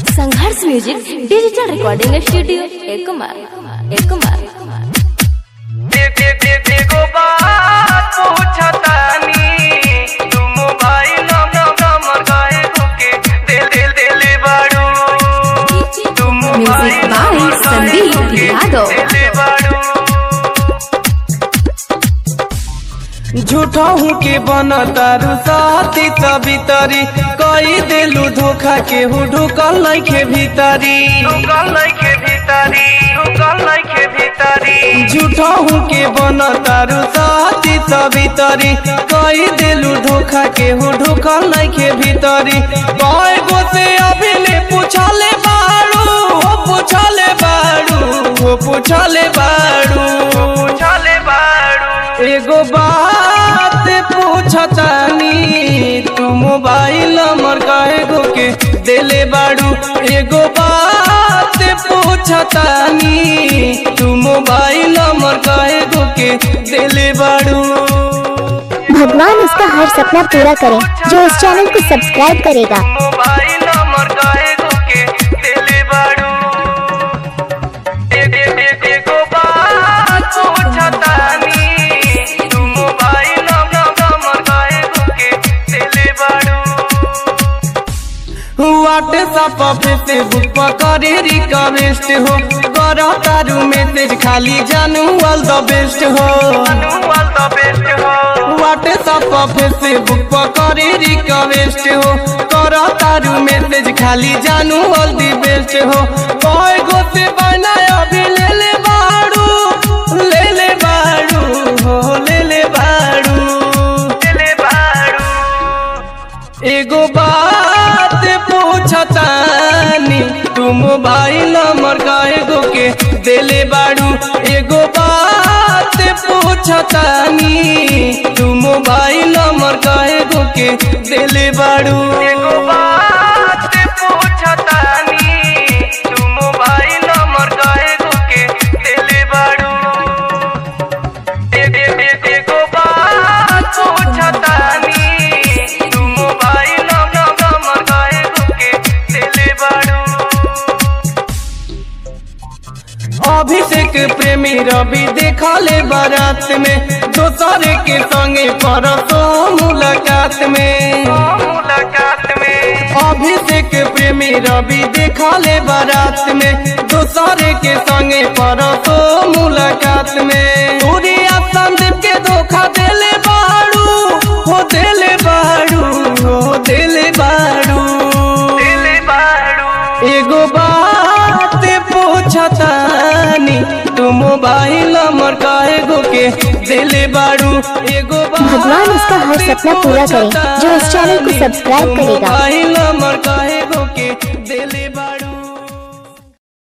संघर्ष music digital recording studio एक कुमार एक कुमार एक एक एक एगो बात पूछतानी तू मोबाइल नंबर नंबर काहे धोके दिल दिल दिल बाड़ू तू मोबाइल Music by नंबर काहे संदीप धोके यादव। दिल बाड़ू झूठा हूँ के बन तारू साथी सबितरी कई देलू धोखा के हूँ ढुकल नइखे भीतरी ढुकल नइखे भीतरी ढुकल नइखे भीतरी झूठा हूँ के बन तारू साथी सबितरी कई देलू धोखा के हूँ ढुकल नइखे भीतरी कई गो से अभी ले पूछले बाड़ू हो पूछले बाड़ू हो पूछले बाड़ू पूछले बाड़ू एगो बात पूछतानी तू मोबाइल नंबर काहे गो के देले बाड़ू एगो बात पूछतानी तू मोबाइल नंबर काहे गो के देले बाड़ू भगवान उसका हर सपना पूरा करे जो इस चैनल को सब्सक्राइब करेगा मोबाइल नंबर काहे गो के देले बाड़ू एक एक एक एगो बात पूछतानी तू मोबाइल नंबर काहे गो के देले बाड़ू व्हाट्सएप पे फेसबुक पर करे रिक्वेस्ट हो करो तारू मैसेज खाली जानू ऑल द बेस्ट हो ऑल द बेस्ट हो व्हाट्सएप पे फेसबुक पर करे रिक्वेस्ट हो करो तारू मैसेज खाली जानू ऑल द बेस्ट हो कोई गो से बना अभी ले ले बाड़ू ले ले बाड़ू हो ले ले बाड़ू ले ले बाड़ू एगो बात पूछतानी तू मोबाइल नंबर काहे गो के देले बाड़ू एगो बात पूछतानी तू मोबाइल नंबर काहे गो के देले बाड़ू एगो बात पूछतानी तू मोबाइल नंबर काहे गो के देले बाड़ू एक एक एक एगो बात पूछतानी तू मोबाइल नंबर काहे गो के देले बाड़ू अभिषेक प्रेमी रवि देखा ले बारात में दोसर के संगे परसो मुलाकात में मुलाकात में अभिषेक प्रेमी रवि देखा ले बारात में दोसर के संगे परसो मुलाकात में सूर्या संदीप के धोखा देले बाड़ू हो देले बाड़ू हो देले बाड़ू देले बाड़ू एगो बात पूछतानी तू मोबाइल नंबर काहे गो के दिले बाड़ू एगो भगवान उसका हर सपना पूरा करे, जो इस चैनल को सब्सक्राइब करेगा। मोबाइल नंबर काहे गो के दिले बाड़ू